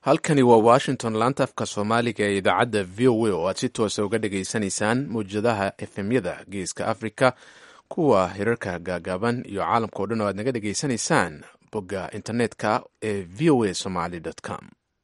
halkani waa washington laanta afka soomaaliga ee idaacadda v o a oo aad si toosa uga dhageysanaysaan mawjadaha efemyada geeska africa kuwa hirarka gaagaaban iyo caalamka o dhan oo aad naga dhageysanaysaan bogga internetka ee v o a somaly com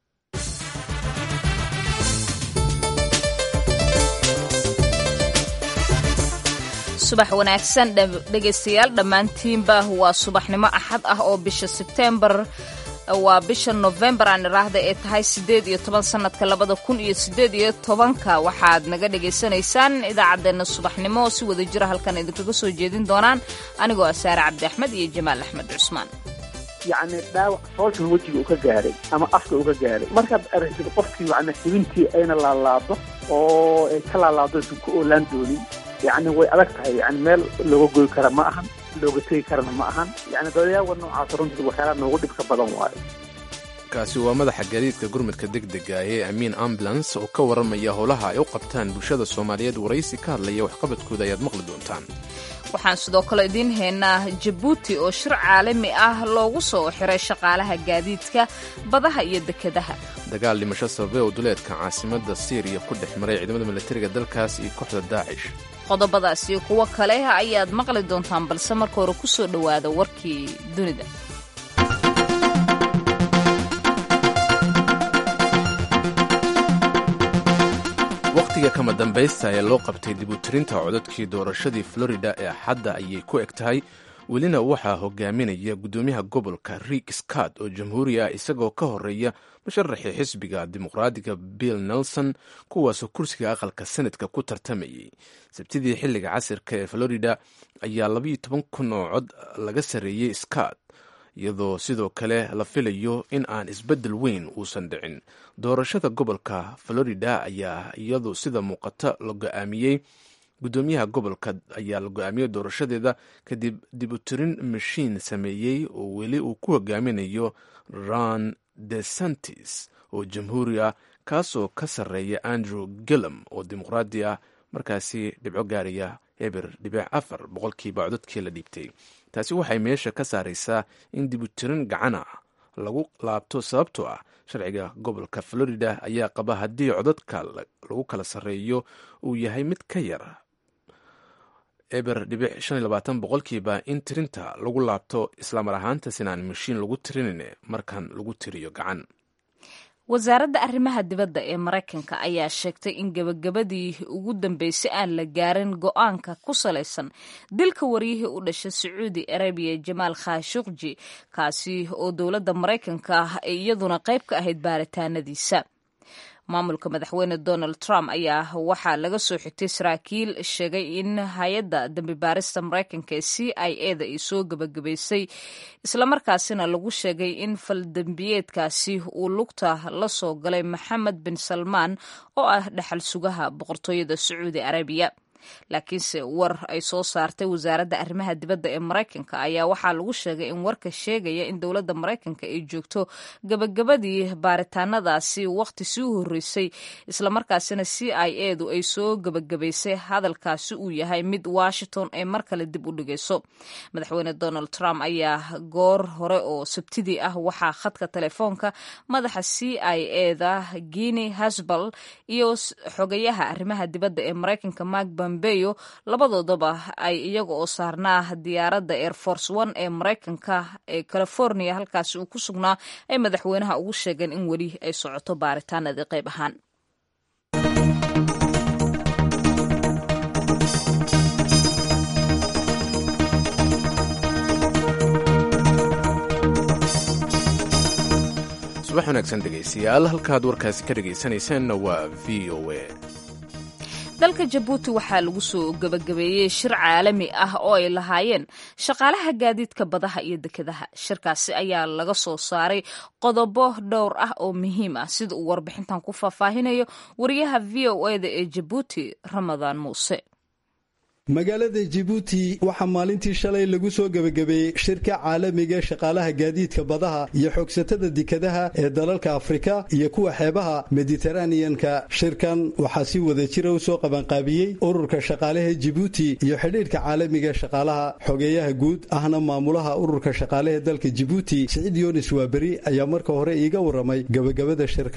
subax wanaagsan dhegaystayaal dhammaantiinba waa subaxnimo axad ah oo bisha sebtembar waa bisha nofembar aan iraahda ee tahay siddeed iyo toban sannadka labada kun iyo siddeed iyo tobanka waxaad naga dhagaysanaysaan idaacaddeenna subaxnimo si wada jira halkan idinkaga soo jeedin doonaan anigoo ah saare cabdi axmed iyo jamaal axmed cusmaan yacni dhaawac foolkan wejiga uu ka gaaray ama afka uu ka gaaray markaad aragtid qofkii yacni xibintii ayna laalaado oo ay ka laalaado aysan ku oolaan doonin yacni way adag tahay yani meel looga goy kara ma ahan looga tegi karana ma ahan yani dadayaawa noocaas runtii waxyaalaha noogu dhibka badan waayo kaasi waa madaxa gaadiidka gurmudka degdega ee amiin ambulance oo ka warramaya howlaha ay u qabtaan bulshada soomaaliyeed waraysi ka hadlaya waxqabadkooda ayaad maqli doontaan waxaan sidoo kale idiin haynaa jabuuti oo shir caalami ah loogu soo xiray shaqaalaha gaadiidka badaha iyo dekedaha dagaal dhimasho sababe oo duleedka caasimadda siiriya ku dhex maray ciidamada milatariga dalkaas iyo kooxda daacish qodobadaas iyo kuwo kale ayaad maqli doontaan balse marka hore ku soo dhowaada warkii dunida wakhtiga kama dambaysta ee loo qabtay dibutirinta codadkii doorashadii florida ee axadda ayay ku eg tahay welina waxaa hogaaminaya guddoomiyaha gobolka riik scott oo jamhuuri ah isagoo ka horeeya musharaxii xisbiga dimuqraadiga bill nelson kuwaasoo kursiga aqalka senadka ku tartamayay sabtidii xilliga casirka ee florida ayaa labayo toban kun oo cod laga sarreeyey scott iyadoo sidoo kale la filayo in aan isbeddel weyn uusan dhicin doorashada gobolka florida ayaa iyadu sida muuqata la go-aamiyey guddoomiyaha gobolka ayaa la go-aamiyey doorashadeeda kadib dibutirin mashiin sameeyey oo weli uu ku hogaaminayo ron desantis oo jamhuuri ah kaasoo ka sarreeya andrew gillum oo dimuqraadi ah markaasi dhibco gaaraya eber dhibic afar boqolkiiba codadkii la dhiibtay taasi waxay meesha ka saaraysaa in dibutirin gacana lagu laabto sababtoo ah sharciga gobolka florida ayaa qaba haddii codadka lagu kala sarreeyo uu yahay mid ka yar eber dhibic shan iyo labaatan boqolkiiba in tirinta lagu laabto islamar ahaantaas inaan mashiin lagu tirinin markan lagu tiriyo gacan wasaaradda arrimaha dibadda ee maraykanka ayaa sheegtay in gebagabadii ugu dambeysay aan la gaarin go-aanka ku salaysan dilka waryihii u dhashay sacuudi arabiya jamaal khashuqji kaasi oo dowladda maraykanka ah ay iyaduna qayb ka ahayd baaritaanadiisa maamulka madaxweyne donald trump ayaa waxaa laga soo xigtay saraakiil sheegay in hay-adda dambi baarista maraykanka ee c i e da ay soo gebagabaysay islamarkaasina lagu sheegay in faldembiyeedkaasi uu lugta la soo galay maxamed bin salmaan oo ah dhaxal sugaha boqortooyada sacuudi arabiya laakiinse war ay soo saartay wasaaradda arrimaha dibadda ee maraykanka ayaa waxaa lagu sheegay in warka sheegaya in dowladda maraykanka ay joogto gabagabadii baaritaanadaasi wakhti sii horreysay islamarkaasina c i e du ay soo gabagabaysay hadalkaasi uu yahay mid washington ay mar kale dib u dhigayso madaxweyne donald trump ayaa goor hore oo sabtidii ah waxaa khadka telefoonka madaxa c i e da guiney hasbal iyo xogayaha arrimaha dibadda ee maraykanka mark bambeyo labadoodaba ay iyaga oo saarnaa diyaaradda air force one ee maraykanka ee california halkaasi uu ku sugnaa ay madaxweynaha ugu sheegeen in weli ay socoto baaritaanadii qayb ahaan subax wanaagsan dhegaystayaal halkaad warkaasi ka dhegaysanaysaanna waa v o a dalka jabuuti waxaa lagu soo gebagabeeyey shir caalami ah oo ay lahaayeen shaqaalaha gaadiidka badaha iyo dekedaha shirkaasi ayaa laga soo saaray qodobo dhowr ah oo muhiim ah sida uu warbixintan ku faahfaahinayo wariyaha v o e da ee jabuuti ramadaan muuse magaalada jibuuti waxaa maalintii shalay lagu soo gebagabeeyey shirka caalamiga shaqaalaha gaadiidka badaha iyo xoogsatada dekadaha ee dalalka afrika iyo kuwa xeebaha mediteraneanka shirkan waxaa si wada jira u soo qabanqaabiyey ururka shaqaalaha jibuuti iyo xidhiidhka caalamiga shaqaalaha xogeeyaha guud ahna maamulaha ururka shaqaalaha dalka jibuuti siciid yunis waaberi ayaa marka hore iiga waramay gebagabada shirka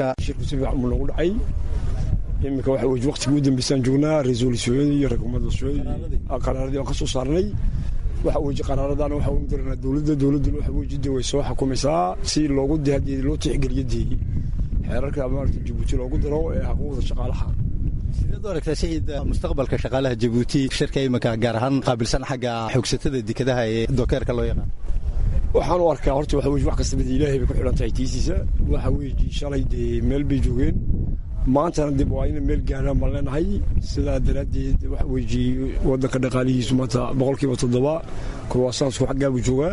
iminka waxa weye waqtigii u dambeysaan joognaa resolusyonyadii iyo rekomandasyoonadii qaraaradii aan ka soo saarnay waxa weeye qaraaradaana waxa u diranaa dowladda dowladduna waxa weye jidda way soo xukumaysaa si loogu dihadii loo tixgeliyo dee xeerarka maarata jabuuti loogu daro ee xuquuqda shaqaalaha sideed u aragtaa siciid mustaqbalka shaqaalaha jabuuti shirka iminka gaar ahaan qaabilsan xagga xoogsatada dekadaha ee dokeerka loo yaqaan waxaan u arkaa horta waxa weye wax kastaba dee ilaahay bay ku xidhan tahay tiisiisa waxa weeye shalay dee meel bay joogeen maantana dib waa ina meel gaaraan baan leenahay sidaa daraaddeed waxa weeye waddanka dhaqaalihiisu maanta boqolkiiba toddoba kurwaasaasku xaggaabu joogaa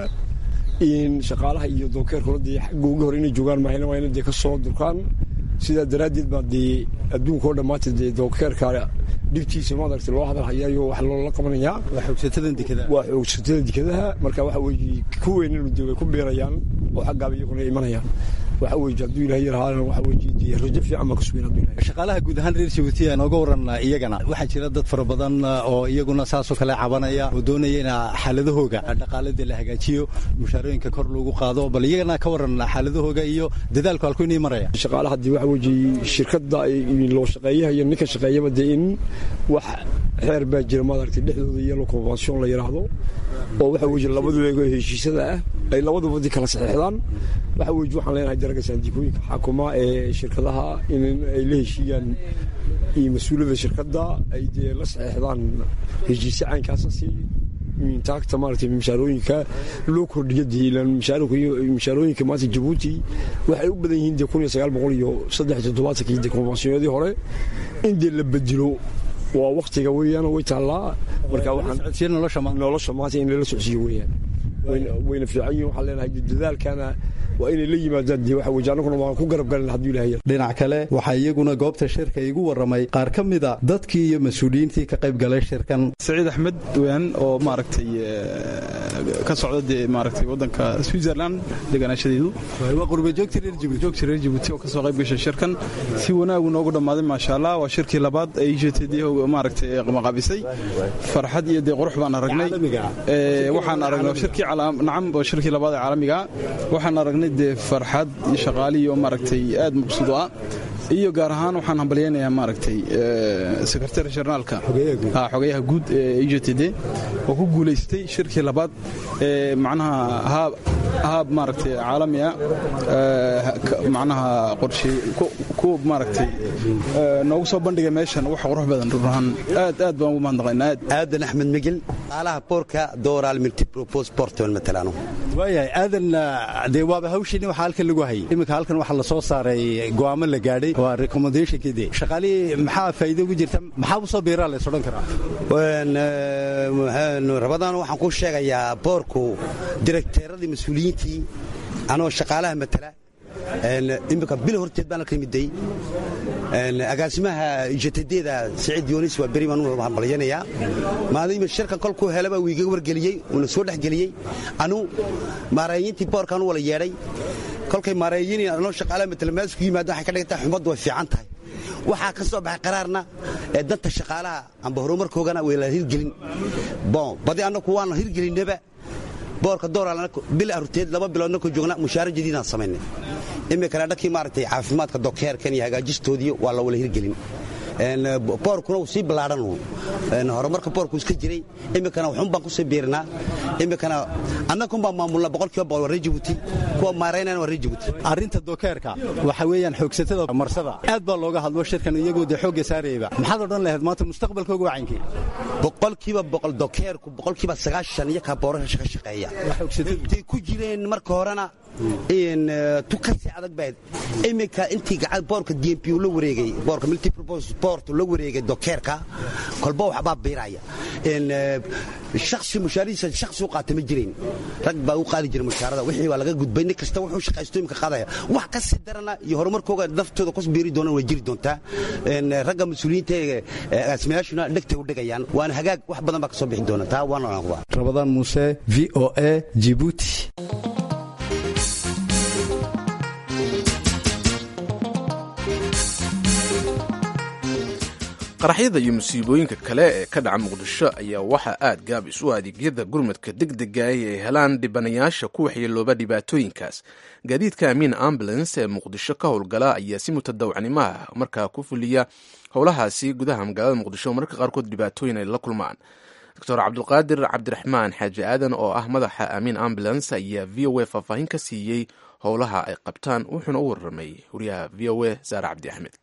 in shaqaalaha iyo dookeerkuna dee xagga uga hor inay joogaan mahayna waa ina dee ka soo durkaan sidaa daraaddeed baa dee adduunka oo dhammaanta dee dookeerka dhibtiisa maaragta loo hadal hayaayo wax loola qabanayaa waa xoogsatada dekadaha waa xoogsatada dekadaha marka waxa weeye kuweynanu dee way ku biirayaan oo xaggaaba iyaguna imanayaan waxa weeye hadduu ilaahay yarahaana waxa weeye dee rajo fiican baan ka sugayn hadduu ilaahay shaqaalaha guud ahaan reer jabuuti aan oga waran iyagana waxaa jira dad fara badan oo iyaguna saasoo kale cabanaya oo doonaya in xaaladahooga dhaqaalada la hagaajiyo mushaarooyinka kor loogu qaado bal iyagana ka waran xaaladahooga iyo dadaalku halku inay maraya shaqaalaha dee waxa weeye shirkadda loo shaqeeyaha iyo ninka shaqeeyaba dee in wax xeer baa jira maaragtay dhexdooda yelo convention la yidhaahdo oo waxa weeye labadu eego heshiisada ah ay labaduba di kala saxeexdaan waxa weeye waxaan leenahay daraga saandikooyinka xaakuma ee shirkadaha in ay la heshiiyaan iyo mas-uuliyadda shirkadda ay dee la saxeexdaan heshiise caynkaasa si taagta maaragtay mishaarooyinka loo kordhiyo dee ilaan mishaarooyinka maanta jabuuti waxay u badan yihiin dee kun iyo sagaal boqol iyo saddex iyo toddobaatankii dee konfensiyonadii hore in dee la bedelo waa waktiga weeyaan way taallaa marka waxaan nolosha maanta in lala socsiiyo weeyaan wayna fiican yihin waxaan leenahay dadaalkana waa inay la yimaadaan dee waxa weeye annaguna waan ku garab galin hadduu ilahay dhinac kale waxaa iyaguna goobta shirka igu warramay qaar ka mida dadkii iyo mas-uuliyiintii ka qayb galay shirkan saciid axmed weyaan oo maaragtay ka socda dee maaragtay waddanka switzerland deganaashadeedu waa qurbajoogta reer jabuuti joogta reer jabuuti oo ka soo qayb gashay shirkan si wanaagu noogu dhammaaday maasha allah waa shirkii labaad ee ijtd maaragtay maqaabisay farxad iyo dee qurux baan aragnay waxaan aragnay shirkii nacam waa shirkii labaad ee caalamiga waxaan aragnay dee farxad iyo shaqaaliyo maaragtay aad maqsuud ah iyo gaar ahaan waxaan hambalyaynayaa maaragtay sekretary jarnaalka xogayaha guud ee e j t d oo ku guulaystay shirkii labaad ee macnaha haab haab maaragtay caalami ah macnaha qorshe ku maaragtay noogu soo bandhigay meeshan wax qurux badan run ahaan aad aad baan ugu mahadnaqaynaa aad aadan axmed migil qaalaha boorka dooraal multipropos porton matalaano waayahay aadan dee waaba hawshiini waxaa halkan lagu hayay iminka halkan waxaa la soo saaray go'aamo la gaadhay waa recommendationkii dee shaqaalihii maxaa faa'iido ugu jirta maxaa u soo biiraa la is odhan karaa rabadaan waxaan kuu sheegayaa boorku direkteeradii mas-uuliyiintii anoo shaqaalaha matala iminka bil horteed baan halka miday agaasimaha ijtdeeda siciid yoonis waa beri baan u hambalyanayaa maadaama shirkan kolkuu helaba wuu iga wargeliyey uuna soo dhexgeliyey anu maareeyintii boorkaan u wala yeedhay kolkay maareeyin anoo shaqaalaha matala meesku yimaado waxay ka dhigantaa xumaddu way fiican tahay waxaa ka soo baxay qaraarna ee danta shaqaalaha amba horumarkoogana way la hirgelin bon badi annaku waana hirgelinnaba boorka dooraal bil arurteed laba biloodna ku joogna mushaara jadiidaan samaynay iminkana dhankii maaragtay caafimaadka dokeerkan iyo hagaajistoodii waa la wala hirgelin boorkuna uu sii ballaadhan horumarka boorku iska jiray iminkana waxun baan kusii biirinaa iminkana annagkun baan maamulna boqolkiiba boqol waa reer jabuuti kuwa maaraynayana waa reer jabuuti arrinta dokeerka waxa weeyaan xoogsatada marsada aad baa looga hadlo shirkan iyagoo dee xoogga saarayaba maxaad odhan lahayd maanta mustaqbalkooga wacankii boqolkiiba boqol dokeerku boqolkiiba sagaashan iyo kaa boorasha ka shaqeeya intay ku jireen marka horena tu kasii adag bayd iminka intii boorka d m p la wareegay boorka multipurpose sport la wareegay dokeerka kolba waxbaa biiraya shaksi mushaaradiisa shaksi u qaata ma jirin rag baa u qaadi jira mushaarada wixii waa laga gudbay nin kasta wuxuu shaqaysto imika qaadaya wax ka sii darana iyo horumarkooga naftooda kus biiri doonaan way jiri doontaa ragga mas-uuliyiinta ee agaasimayaashuna dhegtay u dhigayaan waana hagaag wax badan baa ka soo bixi doona taa waana anquba rabadaan muuse v o a jibuuti qaraxyada iyo musiibooyinka kale ee ka dhaca muqdisho ayaa waxaa aad gaabis u adeegyada gurmadka degdega ay ay helaan dhibanayaasha ku waxyeelooba dhibaatooyinkaas gaadiidka amiin ambulance ee muqdisho ka howlgala ayaa si mutadawacnimo ah markaa ku fuliya howlahaasi gudaha magaalada muqdisho mararka qaarkood dhibaatooyin ay la kulmaan doctor cabdulqaadir cabdiraxmaan xaaji aadan oo ah madaxa amiin ambulance ayaa v o a faahfaahin ka siiyey howlaha ay qabtaan wuxuuna u warramay wariyaha v o a saare cabdi axmed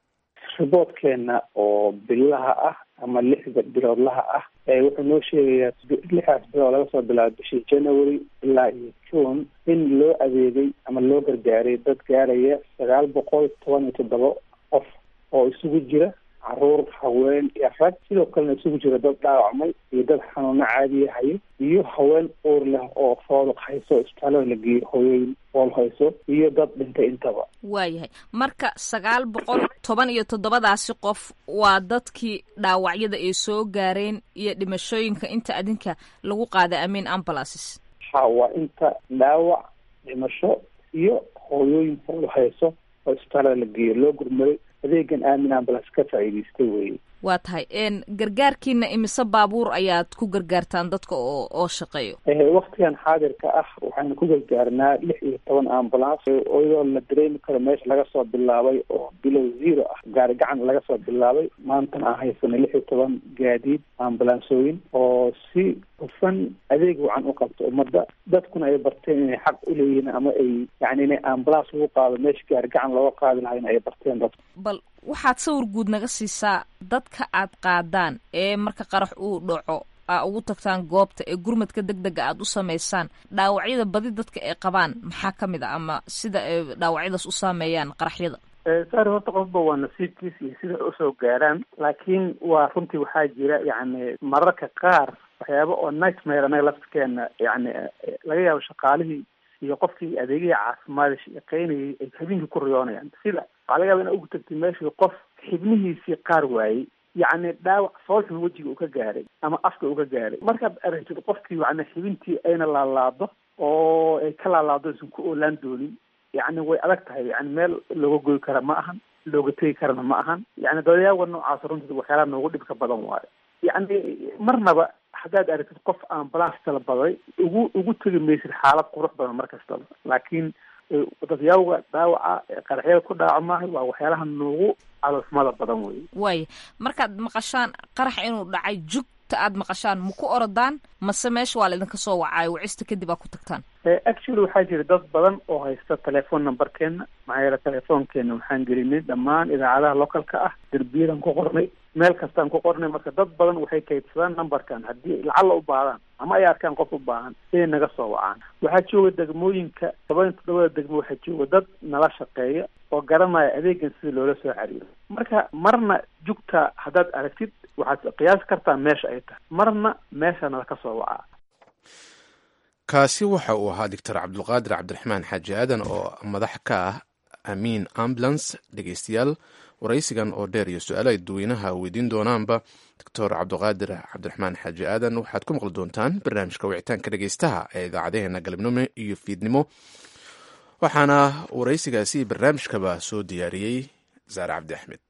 riboodkeena oo bilaha ah ama lixda biloodlaha ah wuxuu noo sheegayaa lixdaas bilood laga soo bilaabo bishii january ilaa iyo june in loo adeegay ama loo gargaaray dad gaaraya sagaal boqol toban iyo toddoba qof oo isugu jira caruur haween iyo rag sidoo kalena isugu jira dad dhaawacmay iyo dad xanuuno caadiya hayo iyo haween uur leh oo fooluq hayso isbitaalada la geeyo hooyooyin fool hayso iyo dad dhintay intaba waayahay marka sagaal boqol toban iyo toddobadaasi qof waa dadkii dhaawacyada ay soo gaareen iyo dhimashooyinka inta adinka lagu qaaday amiin ambulances ha waa inta dhaawac dhimasho iyo hooyooyin fool hayso oo isbitaalada la geeyo loo gurmaday adeegan aamin ambulance ka faa'iidaystay weeye waa tahay gargaarkiina imise baabuur ayaad ku gargaartaan dadka oo oo shaqeeyo waktigan xaadirka ah waxaynu ku gargaarnaa lix iyo toban ambulance iyadoo la dareemi karo meesha laga soo bilaabay oo bilow zero ah gaari gacan laga soo bilaabay maantana aan haysanay lix iyo toban gaadiid ambulansooyin oo si hufan adeeg wacan u qabto ummadda dadkuna ay barteen inay xaq u leeyihiin ama ay yani inay ambulance lagu qaado meesha gaari gacan looga qaadi lahayn ay barteen dadku bal waxaad sawir guud naga siisaa dadka aad qaadaan ee marka qarax uu dhaco aa ugu tagtaan goobta ee gurmadka deg dega aad u samaysaan dhaawacyada badi dadka ay qabaan maxaa ka mid a ama sida ay dhaawacyadaas u saameeyaan qaraxyada saari horta qofba waa nasiibkiis iyo sida ay usoo gaaraan laakiin waa runtii waxaa jira yacni mararka qaar waxyaaba oo nightmare anaga laftirkeena yani laga yaabo shaqaalihii iyo qofkii adeegihii caafimaad shaqeynayay ay habeenkii ku riyoonayaan sida waxaa laga yaaba ina ugu tagtay meeshii qof xibnihiisii qaar waayey yacni dhaawac foolxun wejiga uu ka gaaray ama afka uu ka gaaray markaad aragtid qofkii yani xibintii ayna laalaado oo ay ka laalaado aysan ku oolaan doonin yacni way adag tahay yani meel looga goy kara ma ahan looga tegi karana ma ahan yani dadayaawa noocaas runtii waxyaalaha noogu dhibka badan waayo yacni marnaba haddaad aragtid qof ambulance talabaday ugu ugu tegi maysid xaalad qurux badan mar kastaba laakiin dadyawga dhaawaca qaraxyada ku dhaawac maaha waa waxyaalaha noogu caloolxumada badan wey waaya markaad maqashaan qarax inuu dhacay jugta aad maqashaan ma ku orodaan mase meesha waa laydinka soo wacaayo wacista kadib aa ku tagtaan actually waxaa jira dad badan oo haysta telephone numberkeena maxaa yeele telefoonkeena waxaan gelinay dhammaan idaacadaha localka ah derbiyadan ku qornay meel kastaan ku qornay marka dad badan waxay kaydsadaan numberkan haddii lacalla u baahdaan ama ay arkaan qof u baahan inay naga soo wacaan waxaa jooga degmooyinka toban toddobada degmo waxaa jooga dad nala shaqeeya oo garanaya adeegan sida loola soo xiriiro marka marna jugta haddaad aragtid waxaad qiyaasi kartaa meesha ay tahay marna meesha nala ka soo wacaa kaasi waxa uu ahaa doctor cabdulqaadir cabdiraxmaan xaaji aadan oo madax ka ah amiin ambulance dhegeystayaal waraysigan oo dheer iyo su-aalo ay dadweynaha weydiin doonaanba doctor cabdiqaadir cabdiraxmaan xaaji aadan waxaad ku maqli doontaan barnaamijka wicitaanka dhegeystaha ee idaacadeheena galabnimo iyo fiidnimo waxaana waraysigaasi barnaamijkaba soo diyaariyey saare cabdi axmed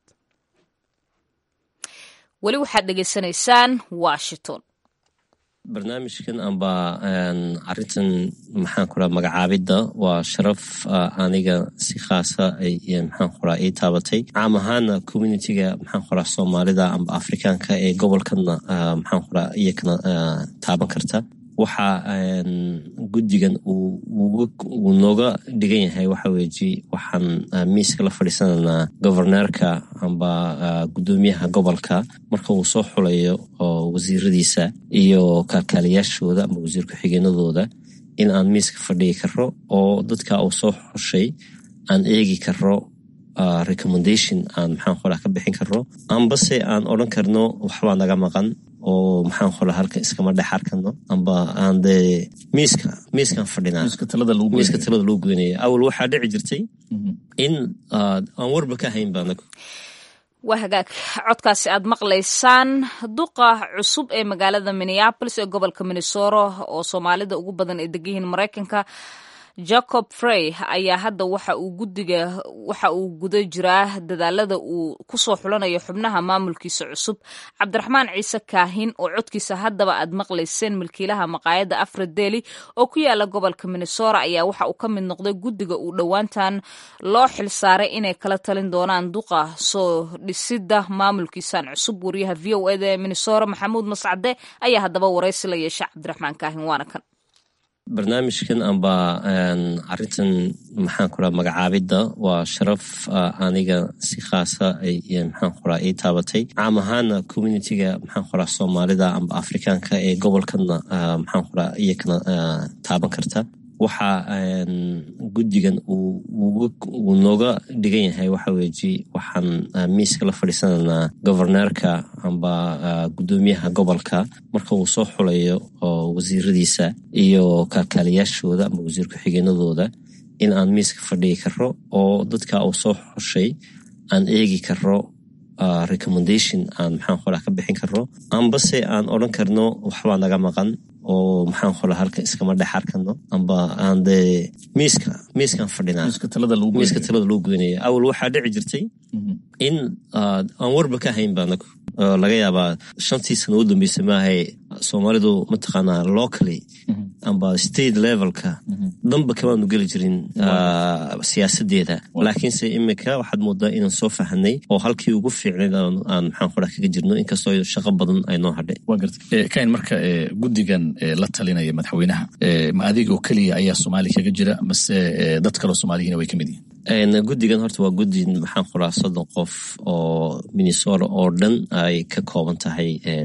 weli waxaad dhegeysanaysaan washington barnaamijkan amba arintan maxaan ku raa magacaabidda waa sharaf aniga si khaasa maxaan ku raa ii taabatay caam ahaana communitiga maxaan ku raa soomaalida amba afrikaanka ee gobolkana maxaan ku raa iyakana taaban karta waxa guddigan uu nooga dhigan yahay waxa weeji waxaan miiska la fadhiisanaynaa governeerka amba guddoomiyaha gobolka marka uu soo xulayo oo wasiiradiisa iyo kaalkaaliyaashooda amba wasiir ku-xigeenadooda in aan miiska fadhigi karo oo dadka uu soo xushay aan eegi karo recommendation aan maxaan qoraa ka bixin karo ambase aan odran karno waxbaa naga maqan oo maxaan qoraa halka iskama dhex arkano amba aan dee miiska miiskaan fadhinaa miiska talada lagu goynaya awal waxaa dhici jirtay in aan warba ka hayn baa anagu waa hagaag codkaasi aad maqlaysaan duqa cusub ee magaalada minneabolis ee gobolka minnesota oo soomaalida ugu badan ay degan yihiin maraykanka jacob frey ayaa hadda waxa uu gudiga waxa uu guda jiraa dadaalada uu kusoo xulanayo xubnaha maamulkiisa cusub cabdiraxmaan ciise kaahin oo codkiisa haddaba aad maqlayseen milkiilaha maqaayadda afradeli oo ku yaala gobolka minnesota ayaa waxa uu ka mid noqday guddiga uu dhowaantan loo xilsaaray inay kala talin doonaan duqa soo dhisidda maamulkiisan cusub wariyaha v o eda ee minnesota maxamuud mascade ayaa haddaba waraysi la yeesha cabdiraxmaan kaahin waana kan barnaamijkan amba arintan maxaan kuraa magacaabidda waa sharaf aniga si khaasa maxaan kuraa ii taabatay caam ahaana communitiga maxaan kuraa soomaalida amba afrikaanka ee gobolkana maxaan kuraa iyakana taaban karta waxa guddigan uu nooga dhigan yahay waxa weeji waxaan miiska la fadhiisananaa governeerka amba guddoomiyaha gobolka marka uu soo xulayo oo wasiiradiisa iyo kaalkaaliyaashooda amba wasiir ku-xigeenadooda in aan miiska fadhigi karo oo dadka uu soo xushay aan eegi karo recommendation aan maxaan qoraa ka bixin karo ambase aan odran karno waxbaa naga maqan oo maxaan qoraa halka iskama dhex arkano amba aan dee miiska miiskaan fadhinaa miiska talada lagu goynaya awal waxaa dhici jirtay in aan warba ka hayn ba anagu laga yaabaa shantii sano u dambeysa maahay soomaalidu mataqaanaa locally amba state levelka danba kamaanu geli jirin siyaasadeeda laakiinse imika waxaad moodaa inaan soo fahanay oo halkii ugu fiicnayd aan maxaan qoraa kaga jirno inkastoo shaqo badan ay noo hadhay kain marka guddigan la talinaya madaxweynaha ma adiga oo keliya ayaa soomaali kaga jira mase dad kaloo soomaaliyina way ka mid yihiin guddigan horta waa guddi maxaan qoraa soddon qof oo minnesota oo dhan ay ka kooban tahay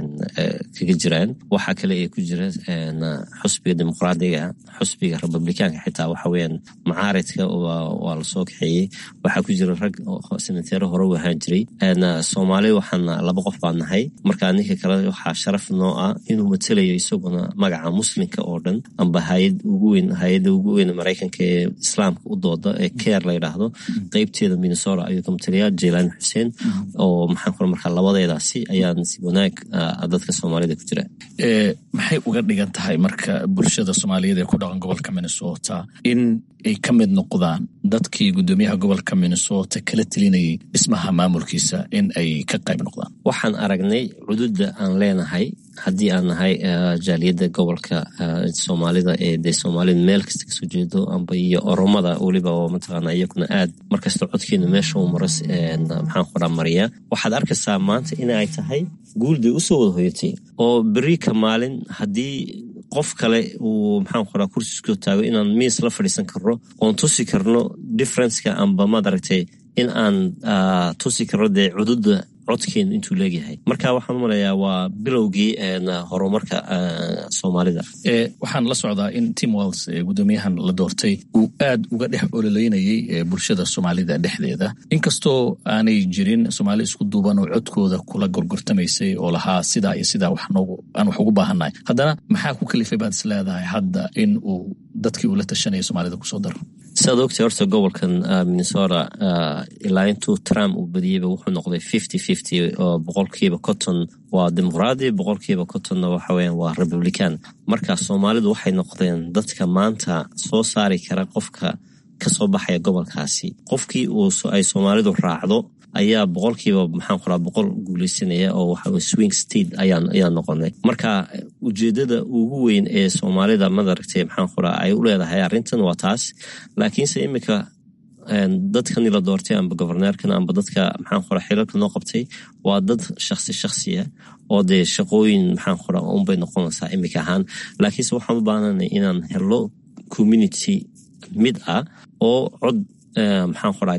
kaga jiraan waxaa kale ee ku jira xusbiga dimuqraadiga xusbiga republikaanka xitaa waxa weyaan macaaridka waa lasoo kaxeeyey waxaa ku jira rag senateero hore u ahaan jiray soomaali waxaan laba qof baan nahay marka ninka kale waxaa sharaf noo ah inuu matelayo isaguna magaca muslimka oo dhan amba hayad ugu weyn hay-adda ugu weyn maraykanka ee islaamka u dooda ee care la yidhaahdo qeybteeda minnesota ayuu ka matalayaa jaylaani xuseen oo maxaan kula markaa labadeedaasi ayaan si wanaag dadka soomaalida ku jira maxay uga dhigan tahay marka bulshada soomaaliyeed ee ku dhaqan gobolka minnesota in ay ka mid noqdaan dadkii guddoomiyaha gobolka minnesota kala telinayay dhismaha maamulkiisa in ay ka qayb noqdaan waxaan aragnay cududda aan leenahay haddii aan nahay jaaliyadda gobolka soomaalida ee dee soomaalida meel kasta kasoo jeedo amba iyo oromada weliba oo mataqaana iyakuna aad markasta codkeena meesha uu maro maxaan qoraa mariya waxaad arkaysaa maanta in ay tahay guulday usoo wada hoyatay oo beri ka maalin haddii qof kale uu maxaan qoraa kursiskoo taago inaan miis la fadhiisan karno oon tusi karno differenceka amba madaragtay in aan tusi karno dee cududda codkeenu intuu leegyahay marka waxaan u malayaa waa bilowgii horumarka soomaalida waxaan la socdaa in tim wells guddoomiyahan la doortay uu aad uga dhex ololeynayay bulshada soomaalida dhexdeeda inkastoo aanay jirin soomaali isku duuban oo codkooda kula gorgortamaysay oo lahaa sidaa iyo sidaa aan wax ugu baahannahay haddana maxaa ku kalifay baad is leedahay hadda in uu dadkii uu la tashanaya soomaalida kusoo daro saad ogtay horta gobolkan minnesota ilaa intuu trump uu badiyeyba wuxuu noqday fifty fifty oo boqolkiiba conton waa dimuqraadi boqolkiiba contonna waxa weyan waa republican marka soomaalidu waxay noqdeen dadka maanta soo saari kara qofka kasoo baxaya gobolkaasi qofkii ay soomaalidu raacdo ayaa boqolkiiba maxaan qoraa boqol guuleysanaya oo waxa swing state ayaan noqonay marka ujeedada ugu weyn ee soomaalida madaragtay maxaan qoraa ay u leedahay arrintan waa taas laakiinse imika dadkani la doortay amba governeerkan amba dadka maxaan qoraa xilalka noo qabtay waa dad shaksi shaksiya oo dee shaqooyin maxaan qoraa unbay noqonaysaa imika ahaan laakiinse waxaan u baahnanay inaan helo community mid ah oo cod maxaan qoraa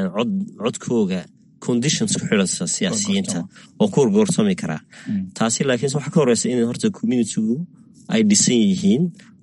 codkooga conditions ku xidhasa siyaasiyiinta oo ku horgoorsami karaa taasi laakiinse waxaa ka horeysa in horta communitygu ay dhisan yihiin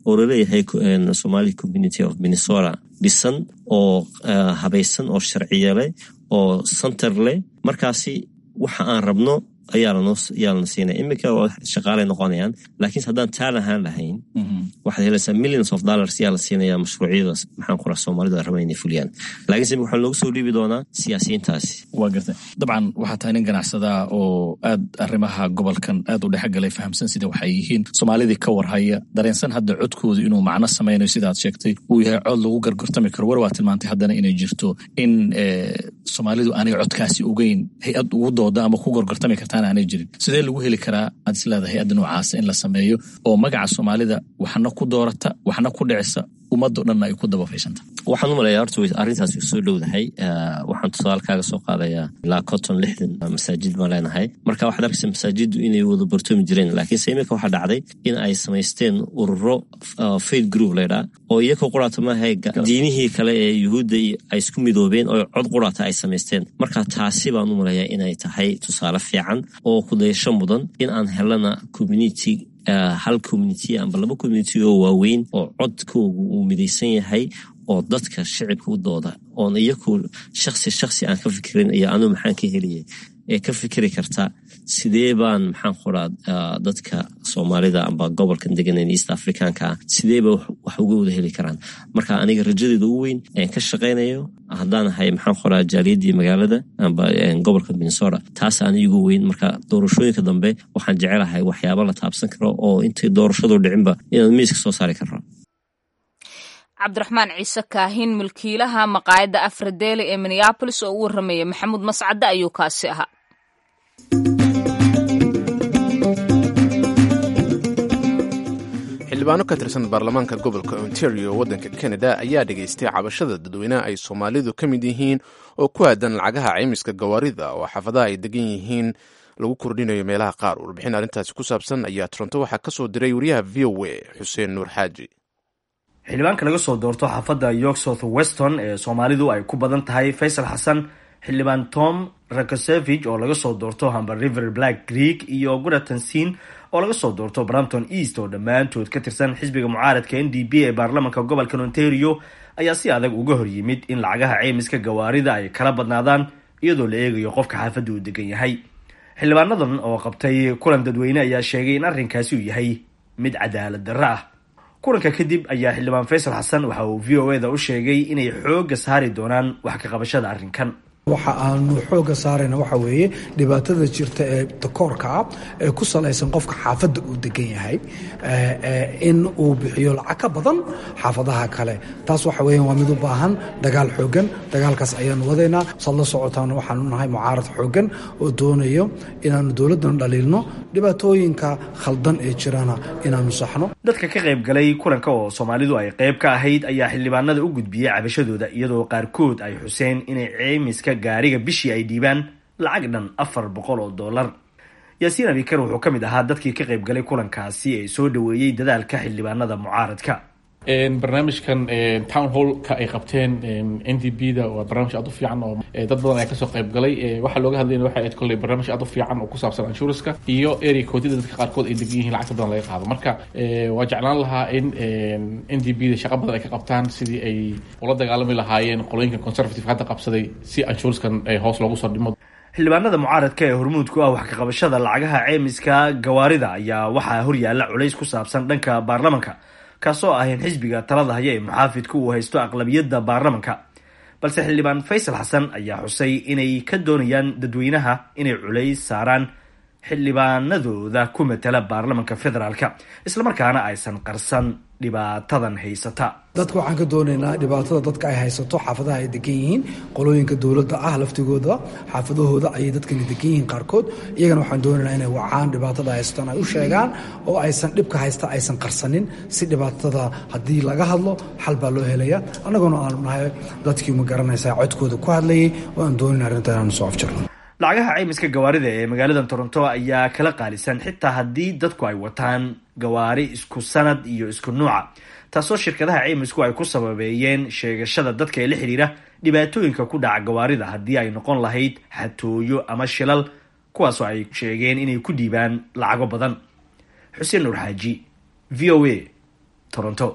oo laleeyahay somali community of minnesota dhisan oo habaysan oo sharciye leh oo center leh markaasi waxa aan rabno ayaa lana siinaya iminka shaqaalay noqonayaan laakiinse haddaan taa lahaan lahayn waxaad helaysaa millions of dollars ayaa la siinaya mashruucyadaas maxaan kura soomaalidu ay rabaan inay fuliyaan laakiinse waxaa loogu soo dhiibi doonaa siyaasiyiintaasi waa garta dabcan waxaa tahay nin ganacsadaa oo aad arrimaha gobolkan aad u dhexgalay fahamsan sida waxay yihiin soomaalidii ka warhaya dareensan hadda codkoodu inuu macno samaynayo sidaad sheegtay uu yahay cod lagu gargortami karo war waa tilmaantay haddana inay jirto in soomaalidu aanay codkaasi ogeyn hay-ad ugu dooda ama ku gorgortami kartaan aanay jirin sidee lagu heli karaa aad is leedahay hay-adda noocaasa in la sameeyo oo magaca soomaalida waxna ku doorata waxna ku dhicisa ummaddo dhanna ay ku dabafaysanta waxaan u malaya horta arrintaasi soo dhowdahay waxaan tusaale kaaga soo qaadayaa ilaa conton lixdan masaajid baan leenahay marka waxaad arkaysa masaajiddu inay wada bartoomi jireen laakiinse iminka waxaa dhacday in ay samaysteen ururo faith group laydhaa oo iyakoo quraata maahay diinihii kale ee yuhuudda ay isku midoobeen oo cod quraata ay samaysteen marka taasi baan u malayaa inay tahay tusaale fiican oo kudayasho mudan in aan helana community hal community amba laba community oo waaweyn oo codkoogu uu midaysan yahay oo dadka shicibka u dooda oon iyaku shaksi shaksi aan ka fikirin iyo anuu maxaan ka heliyay ee ka fikiri karta sidee baan maxaan qoraa dadka soomaalida amba gobolkan deganan east africanka ah sideeba wax uga wada heli karaan marka aniga rajadeeda ugu weyn aan ka shaqaynayo haddaan ahay maxaan qoraa jaaliyadii magaalada amba gobolka minnesota taas aan igu weyn marka doorashooyinka dambe waxaan jecelahay waxyaaba la taabsan karo oo intay doorashadu dhicinba inaan miiska soo saari karno cabdiraxmaan ciise kaahin mulkiilaha maqaayadda afradeeli ee minneabolis oo u warramaya maxamuud mascadde ayuu kaasi ahaa xildhibaano ka tirsan baarlamaanka gobolka ontario waddanka canada ayaa dhegaystay cabashada dadweyneha ay soomaalidu ka mid yihiin oo ku aadan lacagaha caymiska gawaarida oo xaafadaha ay degan yihiin lagu kordhinayo meelaha qaar warbixin arrintaasi ku saabsan ayaa toronto waxaa ka soo diray wariyaha v o a xuseen nuur xaaji xildhibaanka laga soo doorto xaafadda york south weston ee soomaalidu ay ku badan tahay faysal xasan xildhibaan tom rakosevich oo laga soo doorto hamber river black creek iyo guratansin oo laga soo doorto brampton east oo dhammaantood ka tirsan xisbiga mucaaradka n d p ee baarlamanka gobolka ontario ayaa si adag uga hor yimid in lacagaha ceymiska gawaarida ay kala badnaadaan iyadoo la eegayo qofka xaafadda uu degan yahay xildhibaanadan oo qabtay kulan dadweyne ayaa sheegay in arrinkaasi uu yahay mid cadaalad darro ah kulanka kadib ayaa xildhibaan faysal xasan waxa uu v o eda u sheegay inay xoogga saari doonaan wax ka qabashada arrinkan waxa aanu xooga saarayna waxa weeye dhibaatada jirta ee takoorka ah ee ku salaysan qofka xaafadda uu degan yahay in uu bixiyo lacag ka badan xaafadaha kale taas waxa weeyaan waa mid u baahan dagaal xoogan dagaalkaas ayaanu wadaynaa saad la socotaan waxaanu nahay mucaarad xoogan oo doonayo inaanu dowladdan dhaliilno dhibaatooyinka khaldan ee jirana inaanu saxno dadka ka qayb galay kulanka oo soomaalidu ay qayb ka ahayd ayaa xildhibaanada u gudbiyey cabashadooda iyadoo qaarkood ay xuseen inay ceymiska gaariga bishii ay dhiibaan lacag dhan afar boqol oo dollar yaasiin abikar wuxuu ka mid ahaa dadkii ka qayb galay kulankaasi ee soo dhoweeyey dadaalka xildhibaanada mucaaradka barnaamijkan town hallka ay qabteen n d b da waa barnaamij aad u fiican oo dad badan ayaa kasoo qayb galay waxaa looga hadlayna waxay ahayd kolley barnaamij aad u fiican oo ku saabsan anshuranska iyo area koodida dadka qaarkood ay degan yihiin lacagta badan laga qaado marka waa jeclaan lahaa in n d b da shaqa badan ay ka qabtaan sidii ay ula dagaalami lahaayeen qolooyinka conservative hadda qabsaday si anshurskan hoos loogu soo dhimo xildhibaanada mucaaradka ee hormuud ku ah wax ka qabashada lacagaha ceymiska gawaarida ayaa waxaa horyaala culays ku saabsan dhanka baarlamanka kaasoo ah in xisbiga talada haya ee muxaafidku uu haysto aqlabiyadda baarlamanka balse xildhibaan faysal xasan ayaa xusay inay ka doonayaan dadweynaha inay culays saaraan xildhibaanadooda ku matala baarlamanka federaalka islamarkaana aysan qarsan dhibaatadan haysata dadka waxaan ka doonaynaa dhibaatada dadka ay haysato xaafadaha ay degan yihiin qolooyinka dowladda ah laftigooda xaafadahooda ayay dadkani degan yihiin qaarkood iyagana waxaan doonaynaa inay wacaan dhibaatada haystaan ay u sheegaan oo aysan dhibka haysta aysan qarsanin si dhibaatada haddii laga hadlo xal baa loo helaya annaguna aanu nahay dadkii ma garanaysaa codkooda ku hadlayay oo aan doonayna arrinta inaanu soo afjarno lacagaha ceymiska gawaarida ee magaalada toronto ayaa kala qaalisan xitaa haddii dadku ay wataan gawaari isku sanad iyo isku nuuca taasoo shirkadaha ceymisku ay ku sababeeyeen sheegashada dadka ee la xidhiira dhibaatooyinka ku dhaca gawaarida haddii ay noqon lahayd xatooyo ama shilal kuwaasoo ay sheegeen inay ku dhiibaan lacago badan xuseen nuur xaaji v o a toronto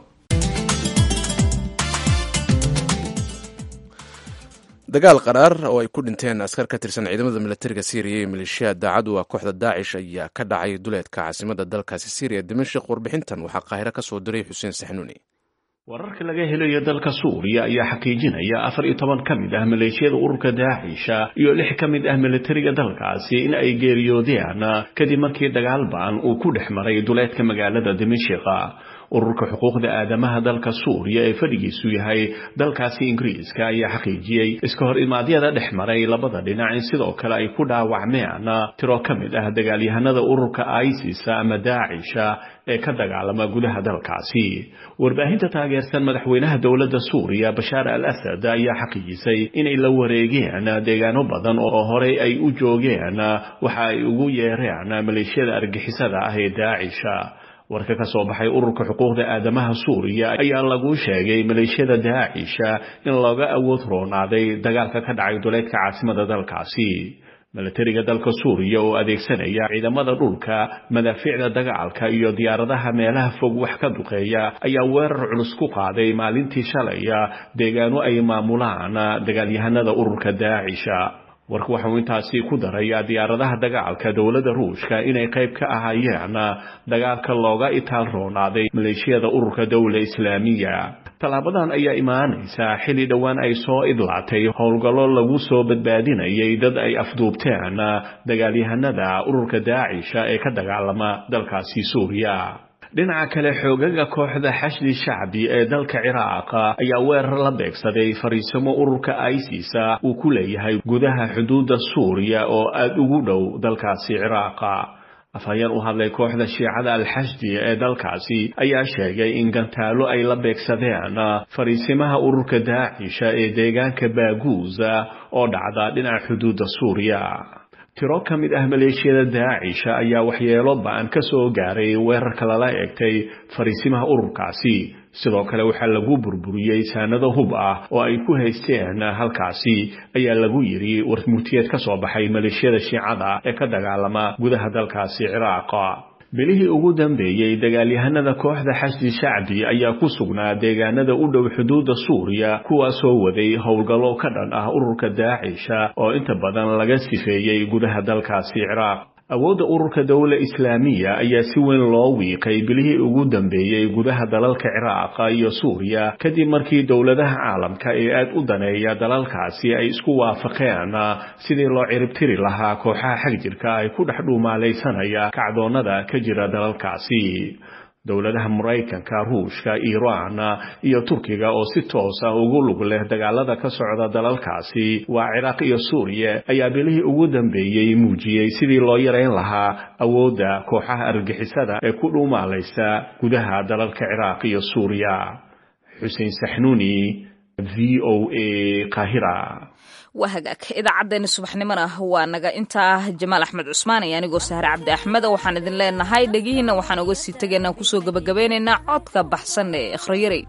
dagaal qaraar oo ay ku dhinteen askar ka tirsan ciidamada milatariga syriya iyo maleeshiya daacadu waa kooxda daacish ayaa ka dhacay duleedka caasimada dalkaasi syriya dimashik warbixintan waxaa qaahiro ka soo diray xuseen saxnuuni wararka laga helayo dalka suuriya ayaa xaqiijinaya afar iyo toban ka mid ah maleeshiyada ururka daacisha iyo lix ka mid ah milatariga dalkaasi in ay geeriyoodeen kadib markii dagaal ba'an uu ku dhex maray duleedka magaalada dimashika ururka xuquuqda aadamaha dalka suuriya ee fadhigiisu yahay dalkaasi ingiriiska ayaa xaqiijiyey iska hor imaadyada dhex maray labada dhinac in sidoo kale ay ku dhaawacmeen tiro ka mid ah dagaalyahanada ururka isis ama daacisha ee ka dagaalama gudaha dalkaasi warbaahinta taageersan madaxweynaha dowladda suuriya bashaar al asad ayaa xaqiijisay inay la wareegeen deegaano badan oo horey ay u joogeen waxa ay ugu yeereen maleeshiyada argixisada ah ee daacisha warka ka soo baxay ururka xuquuqda aadamaha suuriya ayaa lagu sheegay maleeshiyada daacisha in looga awood roonaaday dagaalka ka dhacay duleedka caasimada dalkaasi milatariga dalka suuriya oo adeegsanaya ciidamada dhulka madaafiicda dagaalka iyo diyaaradaha meelaha fog wax ka duqeeya ayaa weerar culus ku qaaday maalintii shalaya deegaano ay maamulaan dagaalyahanada ururka daacisha warku waxa uu intaasi ku darayaa diyaaradaha dagaalka dowladda ruushka inay qayb ka ahaayeen dagaalka looga itaal roonaaday maleeshiyada ururka dowla islaamiya tallaabadan ayaa imaanaysa xilli dhowaan ay soo idlaatay howlgallo lagu soo badbaadinayay dad ay afduubteen dagaalyahanada ururka daacisha ee ka dagaalama dalkaasi suuriya dhinaca kale xoogaga kooxda xashdi shacbi ee dalka ciraaq ayaa weerar la beegsaday fariisimo ururka isisa uu ku leeyahay gudaha xuduudda suuriya oo aada ugu dhow dalkaasi ciraaqa afhayeen u hadlay kooxda shiicada alxashdi ee dalkaasi ayaa sheegay in gantaalo ay la beegsadeen fariisimaha ururka daacisha ee deegaanka baaguuza oo dhacda dhinaca xuduudda suuriya tiro ka mid ah maleeshiyada daacisha ayaa waxyeelo ba-an ka soo gaaray weerarka lala eegtay fariisimaha ururkaasi sidoo kale waxaa lagu burburiyey saanado hub ah oo ay ku haysteen halkaasi ayaa lagu yidhi warmurtiyeed ka soo baxay maleeshiyada shiicada ee ka dagaalama gudaha dalkaasi ciraaqa bilihii ugu dambeeyey dagaalyahanada kooxda xashdi shacbi ayaa ku sugnaa deegaanada u dhow xuduudda suuriya kuwaasoo waday howlgallo ka dhan ah ururka daacisha oo inta badan laga sifeeyey gudaha dalkaasi ciraaq awoodda ururka dowla islaamiya ayaa si weyn loo wiiqay bilihii ugu dambeeyey gudaha dalalka ciraaqa iyo suuriya kadib markii dowladaha caalamka ee aad u daneeya dalalkaasi ay isku waafaqeen sidii loo ciribtiri lahaa kooxaha xagjirka ay ku dhex dhuumaalaysanaya kacdoonnada ka jira dalalkaasi dowladaha maraykanka ruushka iiraan iyo turkiga oo si toos ah ugu lug leh dagaalada ka socda dalalkaasi waa ciraaq iyo suuriya ayaa bilihii ugu dambeeyey muujiyey sidii loo yarayn lahaa awoodda kooxaha argixisada ee ku dhuumaalaysa gudaha dalalka ciraaq iyo suuriya xuseen saxnuuni v o a qaahira waa hagaag idaacaddeenna subaxnimona waa naga intaa jamaal axmed cusmaan iyo anigoo sahre cabdi axmed waxaan idin leenahay dhegihiinna waxaan uga sii tegaynaa kusoo gebagabeynaynaa codka baxsan ee ikhrayarey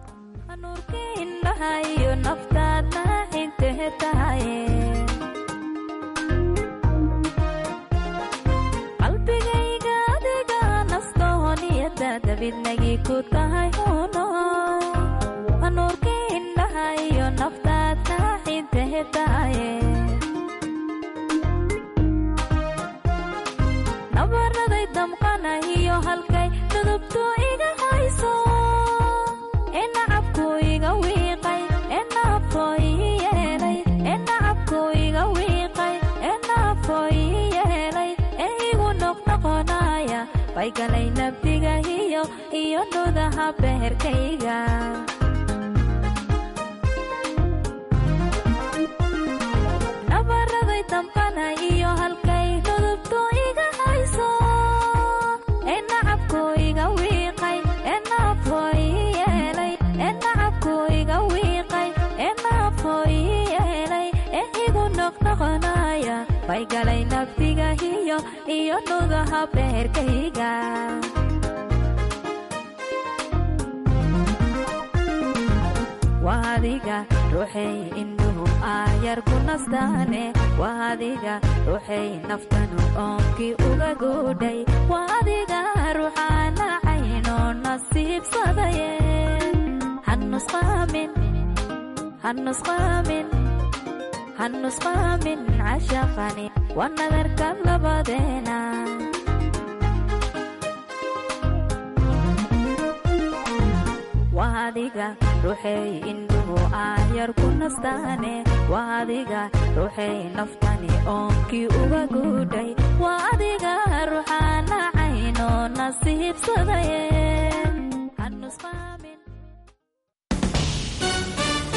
nabaraday damqanahiyo halkay dudubtu iga hayso enacabku iga wiiqay enafo ii yeelay enacabku iga wiiqay enafo ii yeelay ee igu noqnoqonaya baygalay nabdigahiyo iyo nudaha beherkayga nabaraday damqanahiyo halkay dudubtu iga hayso enacabku iga wiiqay enafo ii yeelay enacabku iga wiiqay enafo ii yeelay ee igu noqnoqonaya baygalay nabdigahiyo iyo nudaha beherkayga waadiga ruuxay indhuhu aayar ku nastaane waadiga ruuxay naftanu oonkii uga goodhay waadiga ruuxaana caynoona nasiibsadaye hanusqaamin hanusqaamin hanusqaamin cashaqani waa nadarka labadeena waa adiga ruuxey indhuhu aayar ku nastaane waa adiga ruuxey naftani oonkii uga guudhay waa adiga ruuxaana cayno nasiibsadaye hanusqaamin